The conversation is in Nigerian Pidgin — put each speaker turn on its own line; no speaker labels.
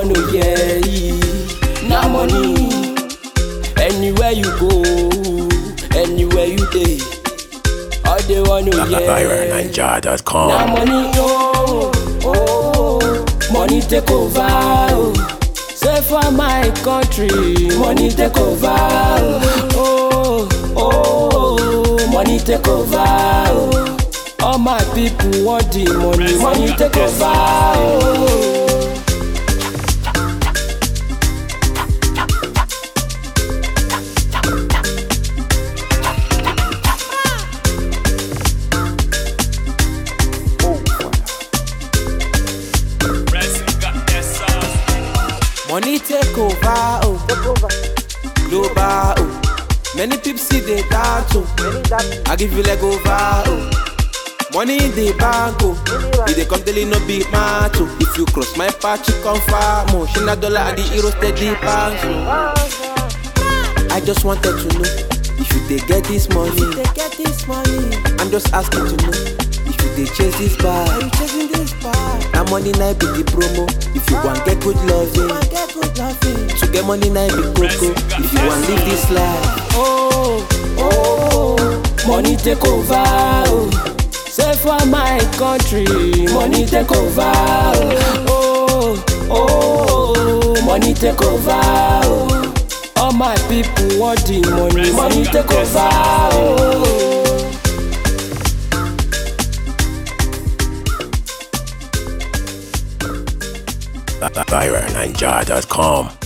wanna hear na money. Anywhere you go, anywhere you dey, all they wanna hear na
VironNinja.com.
money. Oh, oh, money take over. Oh. Say for my country, money take over. Oh, oh, oh, money take over. Oh. All my people want the money, money take over. Oh.
Money take over, oh. Global, oh. Many people see the dance, oh. I give you leg over, oh. Money in the bank, oh. If they come daily, no big match, oh. If you cross my path, you confirm, oh. She not dollar at the hero steady pounds, oh. I just wanted to know if you they get this money.
They get this money.
I'm just asking to know if you they chase this
Are
bag.
you chasing this bag?
Now money night be the promo. If you want get good loving.
I get good loving.
To get money now be coco. If you want live this life,
oh, oh, money take over. Oh. Say for my country, money take over. Oh, oh, oh, money take over. Oh. All my people want the money, money take over. Oh.
VironNinja.com.